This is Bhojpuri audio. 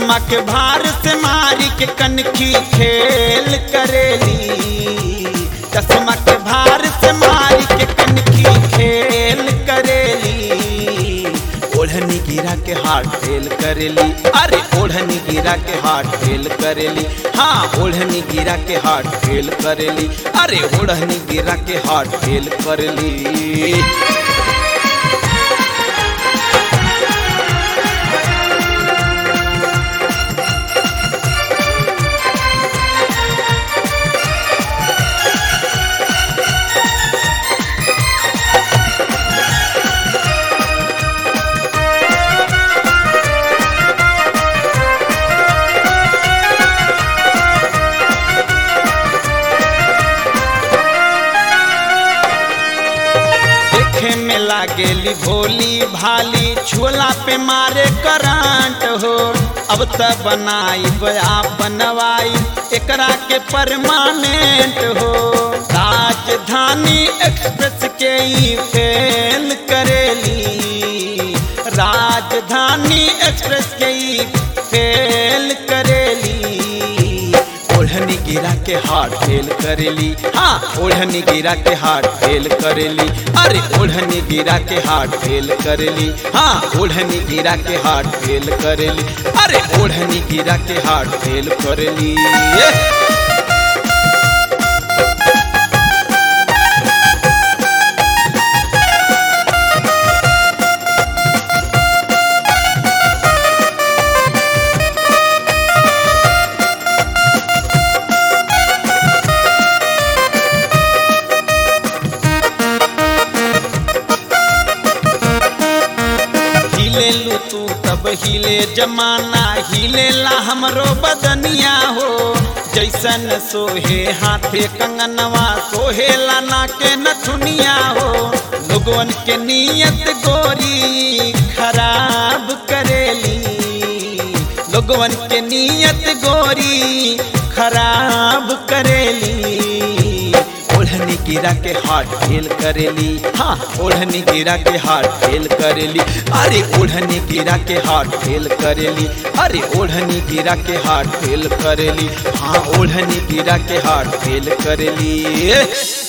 चश्मा के भार से मारी के कनखी खेल करेली चश्मा के भार से मारी के कनखी खेल करेली ओढ़नी गिरा के हाथ फेल करेली अरे ओढ़नी गिरा के हाथ फेल करेली हाँ ओढ़नी गिरा के हाथ फेल करेली अरे ओढ़नी गिरा के हाथ फेल करेली देखे में लागेली भोली भाली छोला पे मारे करंट हो अब त बनाई आप बनवाई एकरा के परमानेंट हो राजधानी एक्सप्रेस के ई फेल करेली राजधानी एक्सप्रेस के ई फेल करेली ओढ़नी गिरा के हाथ फेल करेली हाँ ओढ़नी गिरा के हाथ फेल करेली अरे ओढ़नी गिरा के हाथ फेल करेली हाँ ओढ़नी गिरा के हाथ फेल करेली अरे ओढ़नी गिरा के हाथ फेल करेली ये। हिले लू तू तब हिले जमाना हिले ला हमरो बदनिया हो जैसन सोहे हाथे कंगनवा सोहे ला ना के नथुनिया हो लोगवन के नियत गोरी खराब करेली लोगवन के नियत गोरी खराब करेली ओढ़नी गिरा के हाथ फेल करेली हाँ ओढ़नी गिरा के हाथ फेल करेली अरे ओढ़नी गिरा के हाथ फेल करेली अरे ओढ़नी गिरा के हाथ फेल करेली हाँ ओढ़नी गिरा के हाथ फेल करेली